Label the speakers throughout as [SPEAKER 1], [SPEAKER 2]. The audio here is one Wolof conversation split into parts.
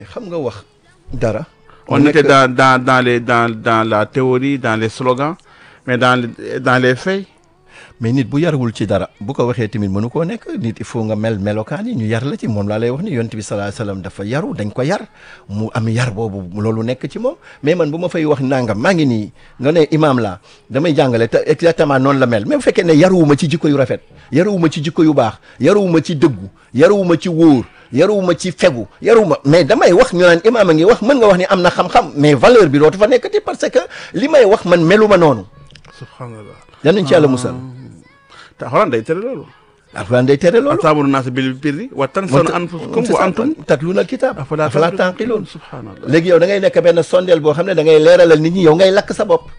[SPEAKER 1] xam nga wax dara.
[SPEAKER 2] On était dans, dans, dans, les, dans, dans la théorie, dans les slogans, mais dans, les- dans les faits,
[SPEAKER 1] mais nit bu yarwul ci dara bu ko waxee tamit mënu koo nekk nit il faut nga mel melokaan yi ñu yar la ci moom laa lay wax ni yonent bi sallallahu alayhi wasallam dafa yaru dañ ko yar mu am yar boobu loolu nekk ci moom mais man bu ma fay wax nangam maa ngi nii nga ne imaam laa damay jàngale te exactement noonu la mel mais bu fekkee ne yaruwuma ci jikko yu rafet yaruwuma ci jikko yu baax yaruwuma ci dëggu yaruwuma ci wóor yaruwuma ci fegu yaruwuma mais damay wax ñu naan imaam a ngi wax mën nga wax ni am na xam-xam mais valeur bi dootu fa nekkati parce que li may wax man meluma noonu
[SPEAKER 2] subhanallah.
[SPEAKER 1] yal nañ ci yàlla musal
[SPEAKER 2] te xoolal day tere loolu.
[SPEAKER 1] alxuraan day tere loolu
[SPEAKER 2] ataamuruuna naasa bil birri wa tansawna anfusakum wa antum
[SPEAKER 1] tatluuna alkitaab
[SPEAKER 2] afalaa
[SPEAKER 1] afalaa
[SPEAKER 2] taqilun.
[SPEAKER 1] tanqiluun
[SPEAKER 2] subhanallah.
[SPEAKER 1] léegi yow da ngay nekk benn sondeel boo xam ne da ngay leeralal nit ñi yow ngay lakk sa bopp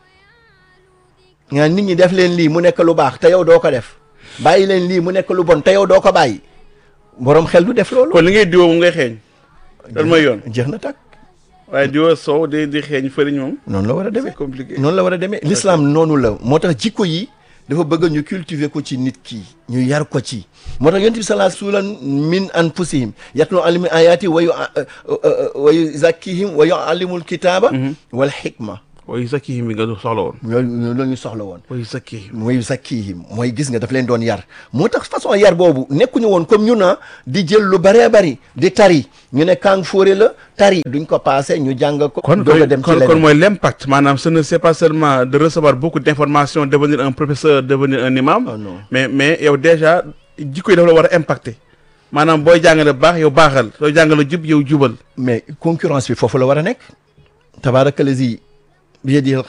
[SPEAKER 1] nga nit ñi def leen lii mu nekk lu baax te yow doo ko def bàyyi leen lii mu nekk lu bon te yow doo ko bàyyi borom xel du def loolu
[SPEAKER 2] kon li ngay diwoo moom ngay xeeñ. loolu mooy yoon.
[SPEAKER 1] jeex na takk
[SPEAKER 2] waaye diwoo soow di di xeeñ fëriñ moom.
[SPEAKER 1] noonu la war a demee
[SPEAKER 2] c'est compliqué.
[SPEAKER 1] noonu la war a demee l'islam noonu la moo tax jikko yi dafa bëgg ñu cultiver ko ci nit ki ñu yar ko ci moo tax yonent bi sallallahu alayhi wa sallam min anfusihim yatlu alayhim ayati wa yu wa yuzakkihim wa yuallimul kitaba wal hikma
[SPEAKER 2] wa yuzakkihim bi nga soxla woon.
[SPEAKER 1] loolu loolu ñu soxla woon
[SPEAKER 2] wa yuzakkihim.
[SPEAKER 1] mooy zakkihim mooy gis nga daf leen doon yar moo tax façon yar boobu nekkuñu woon comme ñu na di jël lu bëree bëri di tari ñu ne kàng fóore la tari duñ ko passé ñu jàng ko
[SPEAKER 2] kon
[SPEAKER 1] doog a dem ci
[SPEAKER 2] kon kon
[SPEAKER 1] leneen
[SPEAKER 2] mooy l'impact maanaam ce ne c'est pas seulement de recevoir beaucoup d'informations devenir un professeur devenir un imam
[SPEAKER 1] Oh non.
[SPEAKER 2] mais mais yow déjà jikko yi dafa la war a impacter maanaam booy jàngale baax yow baaxal sooy jàngale jub yow jubal
[SPEAKER 1] mais concurrence bi foofu la war a nekk tabaarakallazi bi yadihi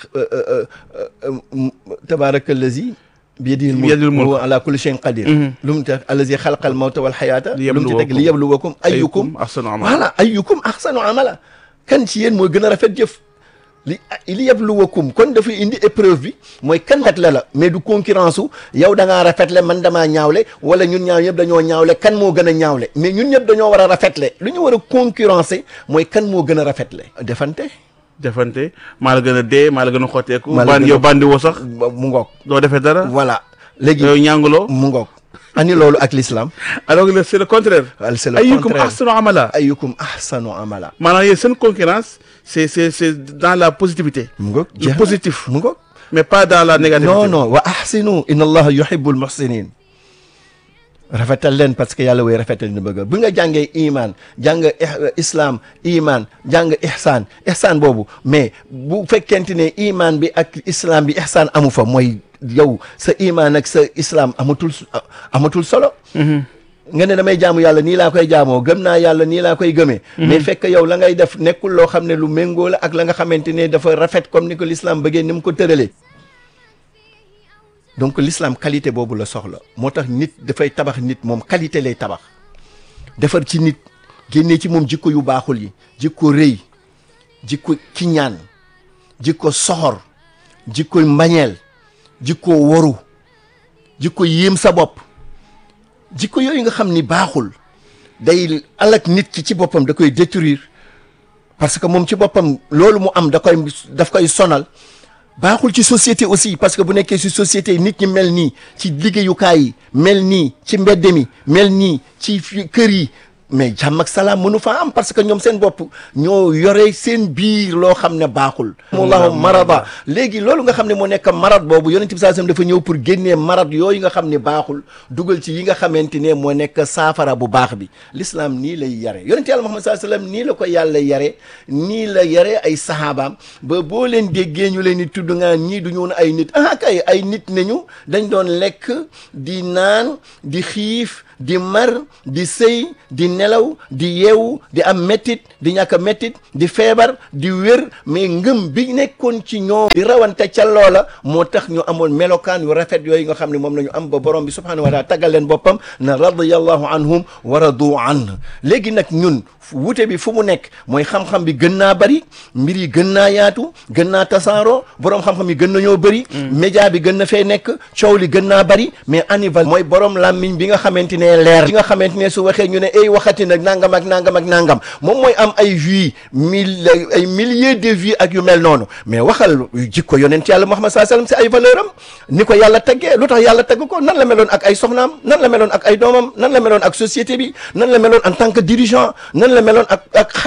[SPEAKER 1] tabaarakallazi bi yadihi
[SPEAKER 2] Biyadihil mulk.
[SPEAKER 1] wa ala kulli shay'in qadir lu mu teg allazi xalaqal mawta wal xayaata lu mu ci teg
[SPEAKER 2] Liyabluwakum.
[SPEAKER 1] li yabluwakum ayyukum
[SPEAKER 2] ahsanu amala
[SPEAKER 1] voilà ayyukum ahsanu amala kan ci yéen mooy gën a rafet jëf li li yabluwakum kon dafay indi épreuve bi mooy kan kat la la mais du concurrence su yow da ngaa rafetle man damaa ñaawle wala ñun ñaaw ñëpp dañoo ñaawle kan moo gën a ñaawle mais ñun ñëpp dañoo war a rafetle lu ñu war a concurrencer mooy kan moo gën a rafetle defante
[SPEAKER 2] defante maa la gën a dee maa la gën a xotteeku
[SPEAKER 1] Maa la
[SPEAKER 2] bandi
[SPEAKER 1] gën a-
[SPEAKER 2] yow bandi woo sax
[SPEAKER 1] mu ngoog
[SPEAKER 2] doo defee dara
[SPEAKER 1] voilà léegi
[SPEAKER 2] yow ñànguloo
[SPEAKER 1] mu ngoog ani loolu ak l'islam
[SPEAKER 2] alors que c'est le contraire
[SPEAKER 1] Al- c'est le
[SPEAKER 2] ayyukum
[SPEAKER 1] contraire.
[SPEAKER 2] ahsanu amala
[SPEAKER 1] ayyukum ahsanu amala
[SPEAKER 2] maanaam yéen seen concurrence c'est c'est c'est dans la positivité
[SPEAKER 1] mu ngoog
[SPEAKER 2] Le
[SPEAKER 1] jeex na.
[SPEAKER 2] positif.
[SPEAKER 1] mu ngoog
[SPEAKER 2] mais pas dans la négativité
[SPEAKER 1] non non wa ahsinu inna allaha yuhibbul muhsinin rafetal leen parce que yàlla way rafetal ni bëgg bu nga jàngee iman jàng ih- islam iman jàng ihsaan ihsaan boobu mais bu fekkente ne iman bi ak islam bi ihsaan amu fa mooy yow sa iman ak sa islam amatul s- amatul solo nga ne damay jaamu yàlla nii laa koy jaamoo gëm naa yàlla nii laa koy gëmee mais fekk yow la ngay def nekkul loo xam ne lu méngoo la ak la nga xamante ne dafa rafet comme ni ko l'islam bëggee ni mu ko tëralee donc l'islam qualité boobu la soxla moo tax nit dafay tabax nit moom qualité lay tabax defar ci nit génnee ci moom jikko yu baaxul yi jikko rëy jikko kiñaan jikko soxor jikko mbañeel jikko woru jikko yéem sa bopp jikko yooyu nga xam ni baaxul day alak nit ki ci boppam da koy détruire parce que moom ci boppam loolu mu am da koy daf koy sonal baaxul ci société aussi parce que bu nekkee ci société nit ñi mel nii ci liggéeyukaay yi mel nii ci mbedd mi mel nii ci fi kër yi mais jàmm ak salaam mënu faa am parce que ñoom seen bopp ñoo yore seen biir loo xam ne baaxul allahu marada léegi loolu nga xam ne moo nekk marad boobu yonent bi sallallahu alayhi wasallam dafa ñëw pour génnee marad yooyu nga xam ne baaxul dugal ci yi nga xamante ne moo nekk saafara bu baax bi l'islam nii lay yare yonent yàlla Muhammad sallallahu alayhi wasallam nii la ko yàlla yare nii la yare ay sahabaam ba boo leen déggee ñu leen di tudd nga ñii du ñu woon ay nit ah kay ay nit nañu dañ doon lekk di naan di xiif di mar di sëy di nelaw di yeewu di am mettit di ñàkk a mettit di feebar di wér mais ngëm bi nekkoon ci ñoom di rawante ca loola moo tax ñu amoon melokaan yu rafet yooyu nga xam ne moom la ñu am ba borom bi subhanahu wa taala taggal leen boppam na radiyallahu anhum wa radu an léegi nag ñun wute bi fu mu nekk mooy xam-xam bi gën naa bari mbir yi gën naa yaatu gën naa tasaaroo borom xam-xam yi gën nañoo bëri média bi gën na fee nekk coow li gën naa bari mais anival mooy borom làmmiñ bi nga xamante ne gënee leer li nga xamante ne su waxee ñu ne ay waxati nag nangam ak nangam ak nangam moom mooy am ay vues mille ay milliers de vues ak yu mel noonu mais waxal jikko yonent yàlla Muhammad sallallahu alayhi wasallam si ay valeur am ni ko yàlla taggee lu tax yàlla tagg ko nan la meloon ak ay soxnaam nan la meloon ak ay doomam nan la meloon ak société bi nan la meloon en tant que dirigeant nan la meloon ak ak